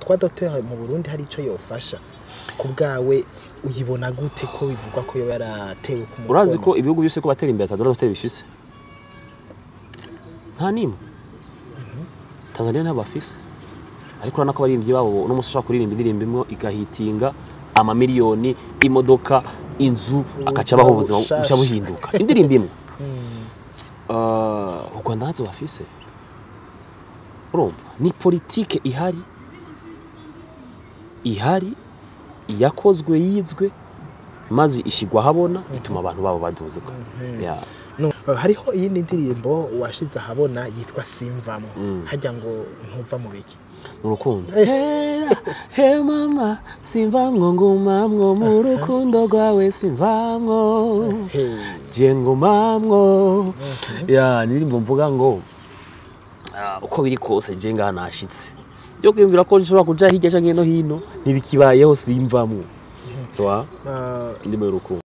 trois docteurs mu Burundi hari ico yofasha ku bwawe uyibona gute ko bivugwa ko yoba yaratewe ku mukono urazi ko ibihugu byose ko batera imbere atadora dogiteri bifise nta nimwe tanzania ntabwo bafise ariko urabona ko abaririmbyi babo uno munsi ushobora kuririmba indirimbo imwe igahitinga amamiliyoni imodoka inzu agaca abaho ubuzima bushasha. bushya buhinduka indirimbo imwe Mm. Ah, u rwanda ntazo bafise urumva ni politike ihari ihari yakozwe yizwe maze ishigwa ahabona ituma abantu babo baduzwa Ya. No, hariho iyindi ndirimbo washize ahabona yitwa simvamwo Mm. harya ngo ntuva mu biki mu rukundo Eh. Hera, he mama simvamwo ngumamwo mu rukundo rwawe simvamwo Hey. je ngumamwo ya nirimbo mvuga ngo ah, uko biri kose je ngaha nashitse byo kwiyumvira ko nshobora kuja hirya canke no hino ntibikibayeho simvamwo twa Ah, indimo y'urukundo